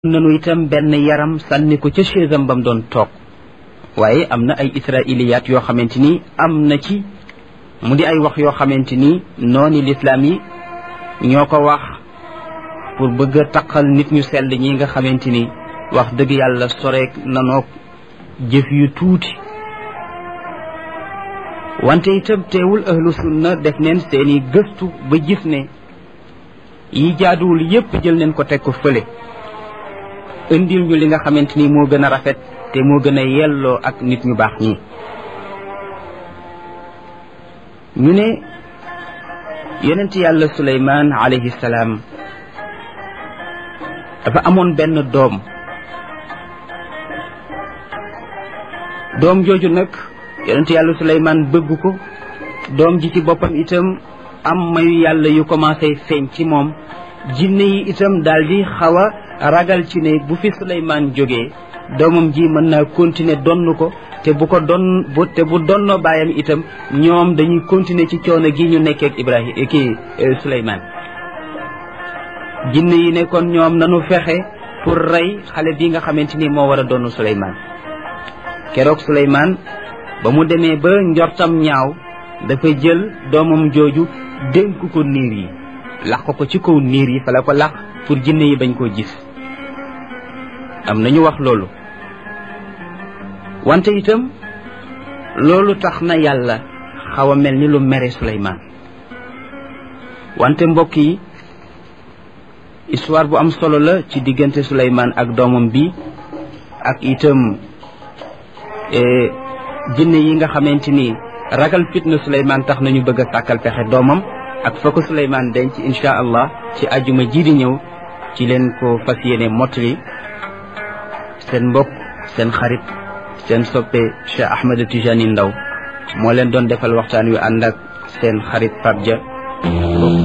nanu itam benn yaram sànni ko ca chaisam ba mu doon toog waaye am na ay israiliyaat yoo xamante ni am na ci mu di ay wax yoo xamante ni nooni lislaam yi ñoo ko wax pour bëgg a taqal nit ñu sell ñi nga xamante ni wax dëgg yàlla soreek nanoog jëf yu tuuti wante itam teewul ahlu sunna def neen seeni gëstu ba gis ne yi jaaduwul yépp jël neen ko teg ko fële indil ñu li nga xamante ni moo gën a rafet te moo gën a yelloo ak nit ñu baax ñi ñu ne yonent yàlla suleymaan alayhi salaam dafa amoon benn doom doom jooju nag yonent yàlla suleymaan bëgg ko doom ji ci boppam itam am mayu yàlla yu commencé feeñ ci moom jinne yi itam daal di xaw a ragal ci ne bu fi suleymaan jógee doomam ji mën naa continuer donn ko te bu ko don bu te bu donnoo baayam itam ñoom dañuy continuer ci coono gi ñu nekkee ak Ibrahima kii Suleymaan jinne yi ne kon ñoom nanu fexe pour rey xale bi nga xamante ni moo war a donn Suleymaan keroog Suleymaan ba mu demee ba njortam ñaaw dafa jël doomam jooju dénk ko niir yi laq ko ci kaw niir yi fa la ko laq pour jinne yi bañ koo gis am nañu wax loolu wante itam loolu tax na yàlla xaw a mel ni lu mere Suleymaan wante mbokk yi histoire bu am solo la ci diggante Suleymaan ak doomam bi ak itam jinne yi nga xamante ni ragal fitna Suleymaan tax nañu bëgg a sàkkal pexe doomam ak fa ko Suleymaan denc insha allah ci ajuma ji di ñëw ci leen ko fas yéene mottali seen mbokk seen xarit seen soppe Cheikh Ahmed Tijani Ndaw moo leen doon defal waxtaan wi ànd ak seen xarit Pape Dia